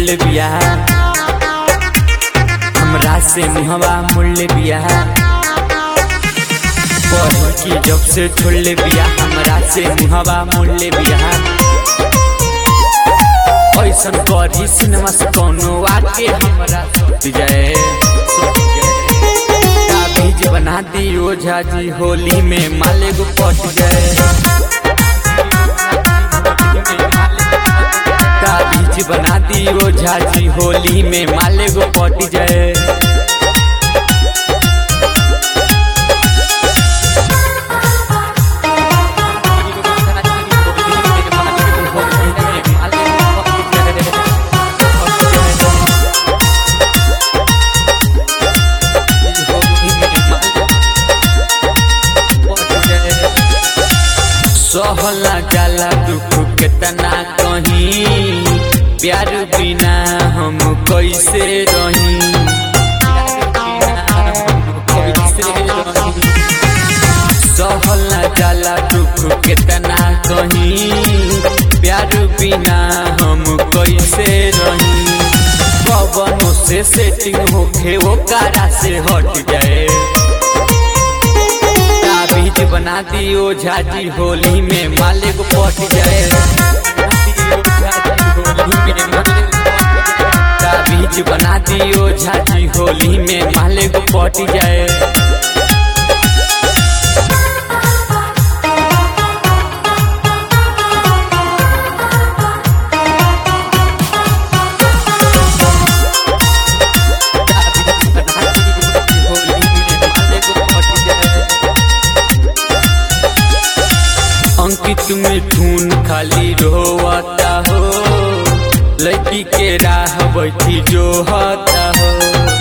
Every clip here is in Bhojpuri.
ले बिया हमरा से मुहवा मुड़ बिया पढ़ की जब से छोड़ ले बिया हमरा से मुहवा मुड़ बिया ऐसन करी सिनेमा से कोनो आके हमरा सुत जाए बीज बना दी ओझा जी होली में माले गो पट जाए का बीज बना दी ओझा जी होली में माले गो पट जाए सहला जाला दुख केतना कहीं प्यार बिना हम कैसे रही सहला जाला दुख केतना कहीं प्यार बिना हम कैसे रही पवनों से सेटिंग होखे वो कारा से हट जाए बीज बना दी ओझा जी होली में माले को पट जाए बीज बना दी ओझा जी होली में माले को पट जाए अंकित मिठून खाली रोवता हो लड़की के राह बैठी जो हता हो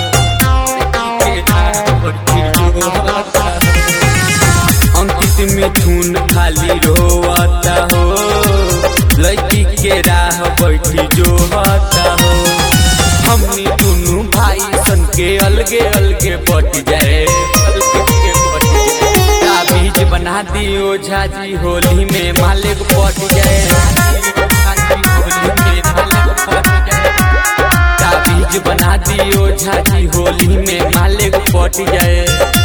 अंकित मिठून खाली रोवता हो लड़की के राह बैठी जो हता हो हमनी दोनों भाई सन के अलगे अलगे बट जाए अलगे बट जाए बीज बना दी ओझा जी होली में मालिक पट जाए बीज बना दी ओझा जी होली में मालिक पट जाए